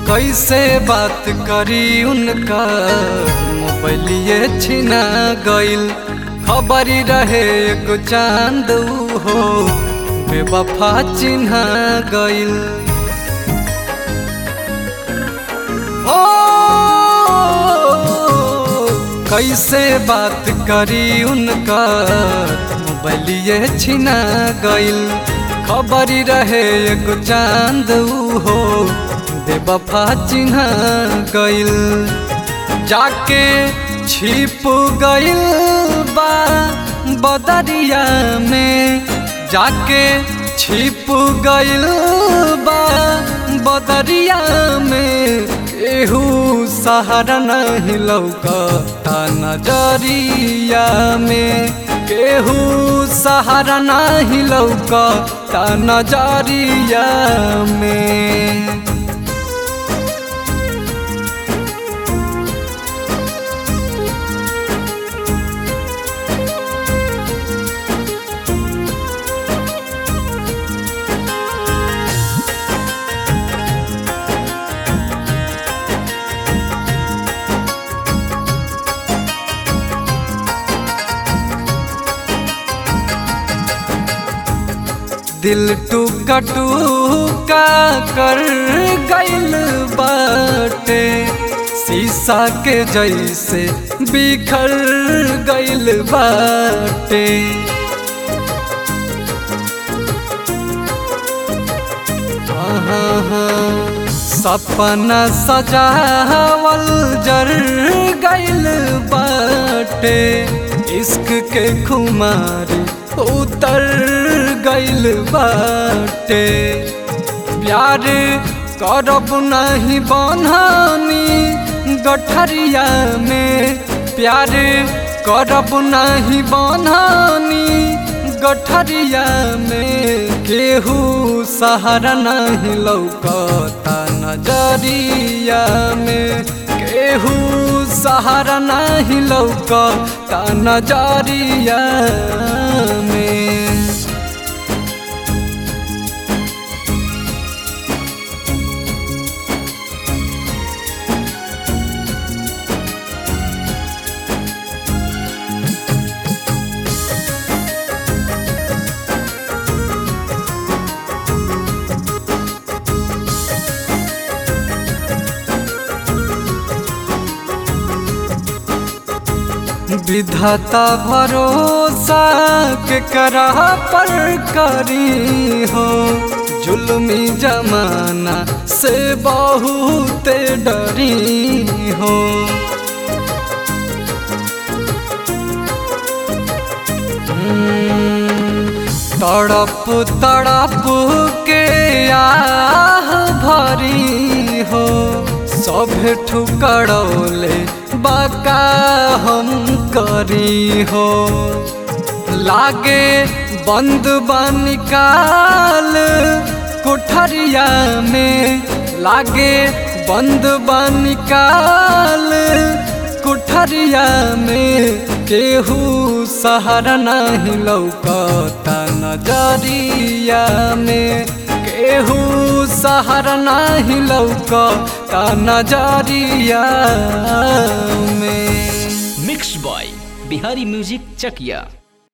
कैसे बात करी उनका मोबाइलिए छिना गइल खबरी रहे एगो चांद ऊ हो बेवफा चिन्हा गइल ओ कैसे बात करी उनका मोबाइलिए छिना गइल खबरी रहे एगो चांद ऊ हो बेवफा चिन्हा गइल जाके छिप गइल बा बदरिया में जाके छिप गइल बा बदरिया में केहू सहारा नहीं लौकता नजरिया में केहू सहारा नहीं लौकता नजरिया में दिल टूका टूका कर गइल बाटे शीशा के जैसे बिखर गइल बाटे सपना सजावल जर गइल बाटे इश्क के खुमारी उतर गइल बाटे प्यार करब नहीं बनहानी गठरिया में प्यार करब नहीं बनहानी गठरिया में केहू सहारा नहीं लौकता नजरिया में केहू सहारा नहीं लौकता नजरिया में विधाता भरोसा के करा पर करी हो जुल्मी जमाना से बहुत डरी हो तड़प तड़प के आह भरी हो सब ठुकड़ौले बाका हम करी हो लागे बंद निकाल कोठरिया में लागे बंद निकाल कोठरिया में केहू सहारा नहीं लौकता नजरिया में केहू सहारा नहीं लौकता नजरिया में मिक्स बॉय बिहारी म्यूजिक चकिया